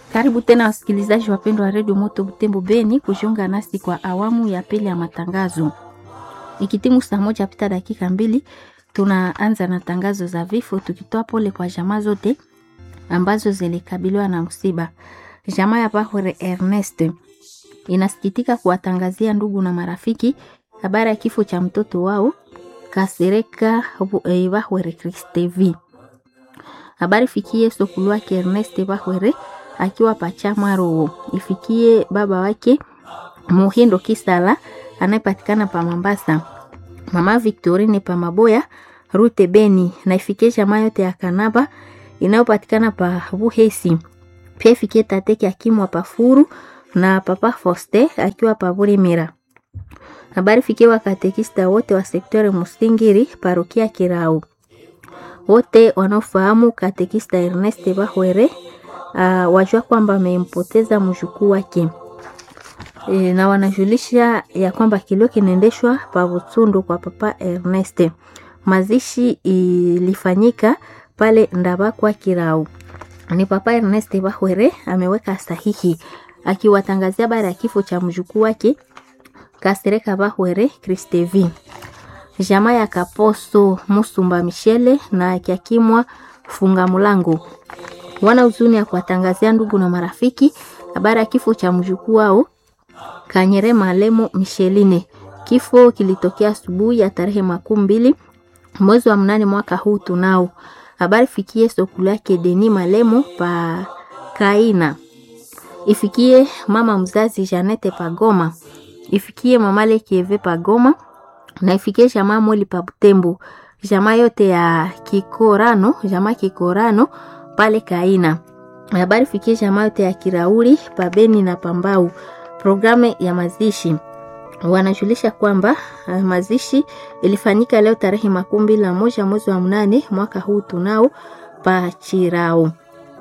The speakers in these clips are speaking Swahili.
Karibu tena wasikilizaji wapendwa wa redio Moto Butembo Beni kujiunga nasi kwa awamu ya pili ya matangazo. Ikitimu saa moja pita dakika mbili, tunaanza na tangazo za vifo, tukitoa pole kwa jamaa zote ambazo zilikabiliwa na msiba. Jamaa ya Bahore Ernest inasikitika kuwatangazia ndugu na marafiki habari ya kifo cha mtoto wao Kasereka Bahwere Kristevi. Habari fikie sokulu wake Ernest Bahwere akiwa Pachamaro, ifikie baba wake Muhindo Kisala anayepatikana pa Mambasa, mama Victorine pa Maboya Rute Beni, na ifikie jamaa yote ya Kanaba inayopatikana pa Buhesi. Pia ifikie tateke akimwa Pafuru na papa Foste akiwa pa Burimira. Habari fikie wakatekista wote wa sektori Musingiri parokia Kirau, wote wanaofahamu katekista Ernest Bahwere uh, wajua kwamba amempoteza mjukuu wake e, na wanajulisha ya kwamba kilio kinaendeshwa pa Butsundu kwa papa Ernest. Mazishi ilifanyika pale Ndabakwa Kirau. Ni papa Ernest Bahwere ameweka sahihi akiwatangazia habari ya kifo cha mjukuu wake Kasereka Bahwere Kristevi. Jamaa ya Kaposo Musumba Michele na Kiakimwa Funga Mulango wana huzuni ya kuwatangazia ndugu na marafiki habari ya kifo cha mjukuu wao Kanyere Malemo Micheline. Kifo kilitokea asubuhi ya tarehe makumi mbili mwezi wa mnane mwaka huu tunao. Habari fikie sokulu yake Deni Malemo pa Kaina, ifikie mama mzazi Janete Pagoma, ifikie mama Lekieve Pagoma na ifikie jamaa Moli pa Butembo, jamaa yote ya Kikorano, jamaa Kikorano pale Kaina. Habari fikie jamaa yote ya Kirauri Pabeni na Pambau. Programu ya mazishi wanajulisha kwamba uh, mazishi ilifanyika leo tarehe makumi mbili na moja mwezi wa mnane mwaka huu tunao pa Chirao,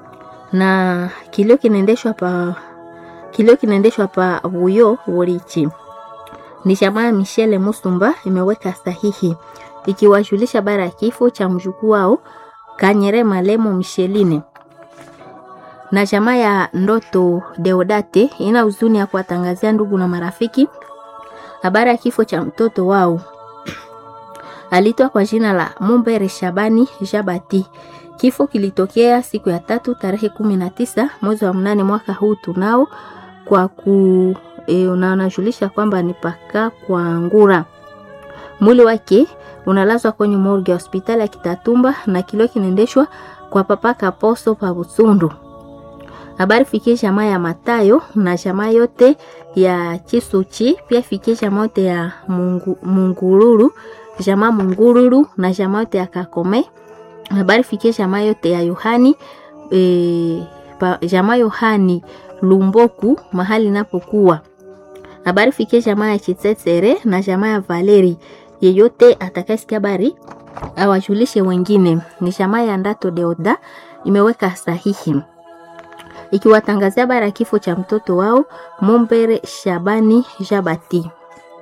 na kilio kinaendeshwa pa kilio kinaendeshwa pa Buyo Worichi. Ni jamaa ya Michele Musumba imeweka sahihi ikiwajulisha bara ya kifo cha mjukuu wao Kanyere Malemo Micheline na jamaa ya Ndoto Deodate ina huzuni ya kuwatangazia ndugu na marafiki habari ya kifo cha mtoto wao alitwa kwa jina la Mumbere Shabani Jabati. Kifo kilitokea siku ya tatu tarehe kumi na tisa mwezi wa mnane mwaka huu tunao kwa ku e, unajulisha kwamba ni paka kwa ngura. Mwili wake unalazwa kwenye morgue ya hospitali ya Kitatumba na kilio kinaendeshwa kwa papa Kaposo pa Butsundu. Habari fikie jamaa ya Matayo na jamaa yote ya Chisuchi, pia fikie jamaa yote ya Mungu, Mungururu, jamaa Mungururu na jamaa yote ya Kakome. Habari fikie jamaa yote ya Yohani e, pa, jamaa Yohani Lumboku mahali napokuwa. Habari fikie jamaa ya Chitsetsere na jamaa ya Valeri. Yeyote atakayesikia habari awajulishe wengine. Ni jamaa ya Ndato Deoda imeweka sahihi ikiwatangazia habari ya kifo cha mtoto wao Mumbere Shabani Jabati.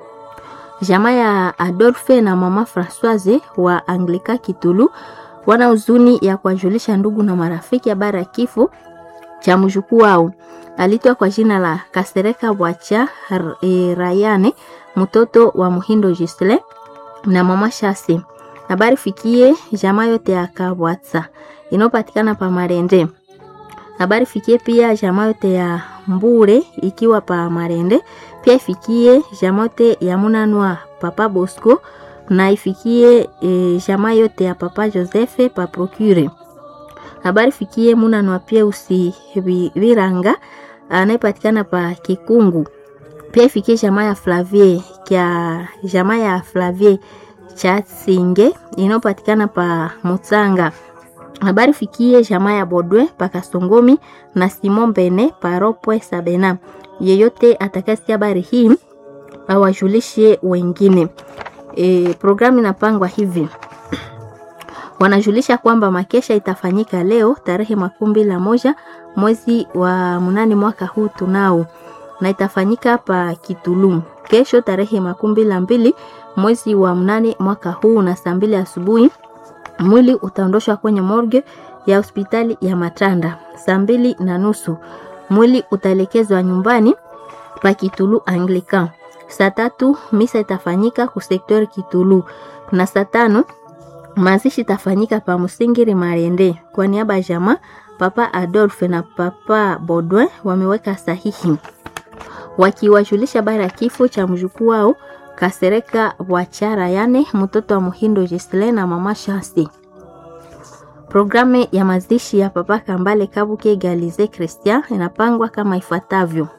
Jamaa ya Adolphe na mama Francoise wa Anglika Kitulu wana huzuni ya kuwajulisha ndugu na marafiki habari ya kifo cha mjukuu wao alitwa kwa jina la Kasereka Bwacha e, Rayane mtoto wa Muhindo Gisle na mama Shasi. Habari fikie jamaa yote ya Kabwatsa inayopatikana pa Marende habari fikie pia jamaa yote ya Mbure ikiwa pa Marende, pia ifikie jamaa yote ya Munanwa papa Bosco na ifikie e, jamaa yote ya papa Joseph pa Procure. Habari fikie Munanwa pia usi Viranga anayepatikana pa Kikungu, pia ifikie jamaa ya Flavie kya jamaa ya Flavie cha Singe inayopatikana pa Mutsanga habari fikie jamaa ya Bodwe pakasongomi na Simon Bene paropwe Sabena. Yeyote atakasikia habari hii awajulishe wengine. E, programu inapangwa hivi wanajulisha kwamba makesha itafanyika leo tarehe makumi mbili na moja mwezi wa mnane mwaka huu tunao, na itafanyika pa Kitulu kesho tarehe makumi mbili na mbili mwezi wa mnane mwaka huu na saa mbili asubuhi mwili utaondoshwa kwenye morgue ya hospitali ya Matanda saa mbili na nusu. mwili utaelekezwa nyumbani pa Kitulu Anglican. Saa tatu misa itafanyika ku sektori Kitulu na saa tano mazishi itafanyika pa Musingiri Marende. Kwa niaba ya jamaa Papa Adolphe na Papa Baudouin wameweka sahihi wakiwajulisha habari ya kifo cha mjukuu wao Kasereka Wachara, yani mtoto wa Muhindo Gisle na mama Shasi. Programu ya mazishi ya Papa Kambale Kabuke Galize Christian inapangwa kama ifuatavyo.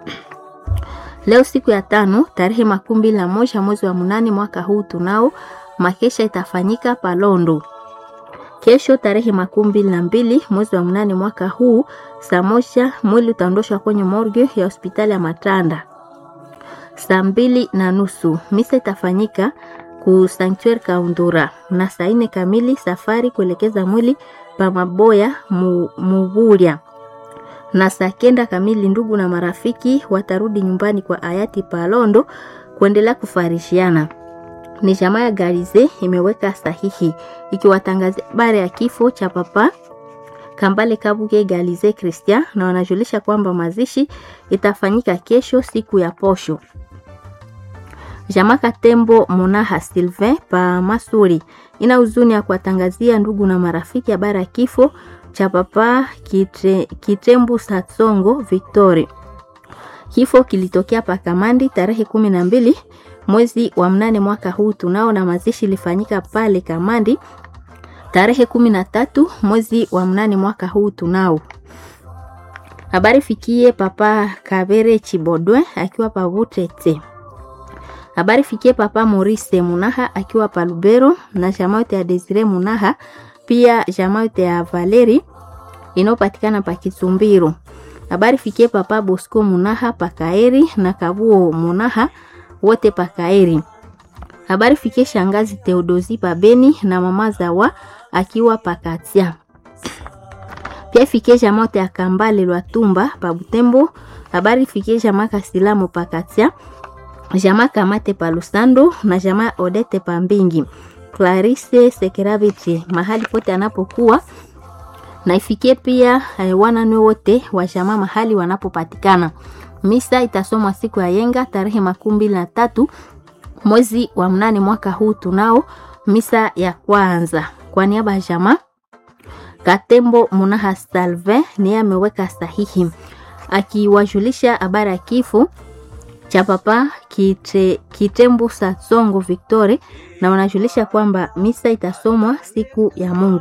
Leo siku ya tano tarehe makumi mbili na moja mwezi wa munane mwaka huu tunao makesha itafanyika Palondo. Kesho tarehe makumi mbili na mbili mwezi wa munane mwaka huu saa moja mwili utaondoshwa kwenye morgue ya hospitali ya Matanda. Saa mbili na nusu misa itafanyika ku Sanctuary Kaundura, na saa nne kamili safari kuelekeza mwili pa Maboya mu, Muburia na saa kenda kamili ndugu na marafiki watarudi nyumbani kwa hayati Palondo kuendelea kufarishiana. Ni jamaa ya Garize imeweka sahihi ikiwatangazia habari ya kifo cha papa Kambale Kabuge Galize Christian, na wanajulisha kwamba mazishi itafanyika kesho siku ya posho. Jamaa Katembo Munaha Sylvain pa Masuri ina huzuni ya kuwatangazia ndugu na marafiki habari ya kifo cha papa Kitre, Kitembu Satsongo Victory. Kifo kilitokea pa Kamandi tarehe kumi na mbili mwezi wa mnane mwaka huu tunao, na mazishi ilifanyika pale Kamandi tarehe kumi na tatu mwezi wa mnane mwaka huu tunao. Habari fikie papa Kabere Chibodwe akiwa pa Butete. Habari fikie papa Maurice Munaha akiwa pa Lubero na jamaa yote ya Desire Munaha pia jamaa yote ya Valeri inayopatikana pa Kisumbiro. Habari fikie papa Bosco Munaha pa Kaeri na Kabuo Munaha wote pa Kaeri. Habari fikie shangazi Theodosi pa Beni na mama Zawa akiwa pa Katia. Pia fikie jamaa yote ya Kambale Lwatumba pa Butembo. Habari fikie jamaa Kasilamo pa Katia. Jamaa Kamate pa Lusando na jamaa Odete pa Mbingi. Clarisse Sekeraviti mahali pote anapokuwa na ifikie pia eh, wananwe wote wa jamaa mahali wanapopatikana. Misa itasomwa siku ya yenga tarehe makumi mbili na tatu mwezi wa mnane mwaka huu tunao misa ya kwanza. Kwa niaba ya jamaa Katembo Munaha Salve niye ameweka sahihi akiwajulisha habari ya kifo cha papa Kite, Kitembu Satsongo Victory na wanajulisha kwamba misa itasomwa siku ya Mungu.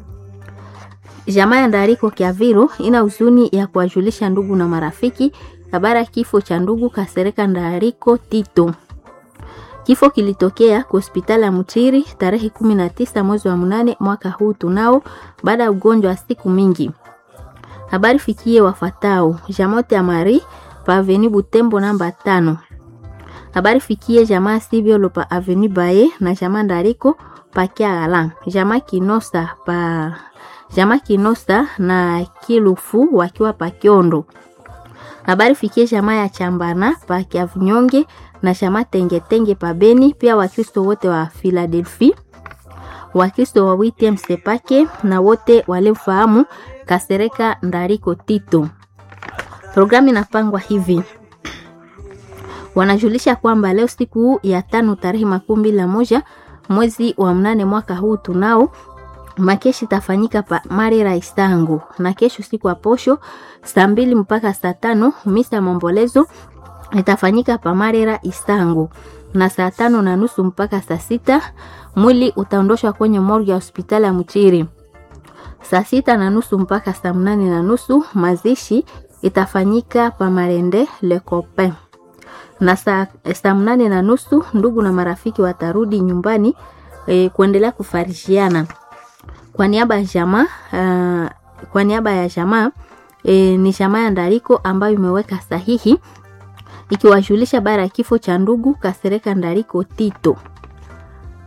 Jamaa ya Ndariko Kiaviro ina huzuni ya kuwajulisha ndugu na marafiki habari ya kifo cha ndugu Kasereka Ndariko Tito. Kifo kilitokea kwa hospitali ya Mutiri tarehe 19 mwezi wa mnane mwaka huu tunao, baada ya ugonjwa wa siku mingi. Habari fikie wafatao Jamote ya Mari pa Avenue Butembo namba tano. Habari fikie jamaa Sibiolo pa Avenue Baye na jamaa Ndariko pa Kiagala. Jamaa Kinosa pa jamaa Kinosa na Kilufu wakiwa pa Kiondo. Habari fikie jamaa ya Chambana pa Kiavunyonge na jamaa Tengetenge pa Beni, pia Wakristo wote wa Philadelphia, Wakristo wa WTM Sepake na wote waliofahamu Kasereka Ndariko Tito. Programu inapangwa hivi. Wanajulisha kwamba leo siku ya tano tarehe makumi mbili na moja mwezi wa mnane mwaka huu tunao makeshi itafanyika pa Marira Istangu, na kesho siku ya posho saa mbili mpaka saa tano misa maombolezo itafanyika pa Marira Istangu, na saa tano na nusu mpaka saa sita mwili utaondoshwa kwenye morgue ya hospitali ya Mchiri. Saa sita na nusu mpaka saa mnane na nusu mazishi itafanyika pa Marende Le Copain, na saa, saa mnane na nusu ndugu na marafiki watarudi nyumbani e, kuendelea kufarishiana kwa niaba ya jamaa uh, kwa niaba ya jamaa e, ni jamaa ya Ndariko ambayo imeweka sahihi ikiwajulisha bara ya kifo cha ndugu Kasereka Ndariko Tito.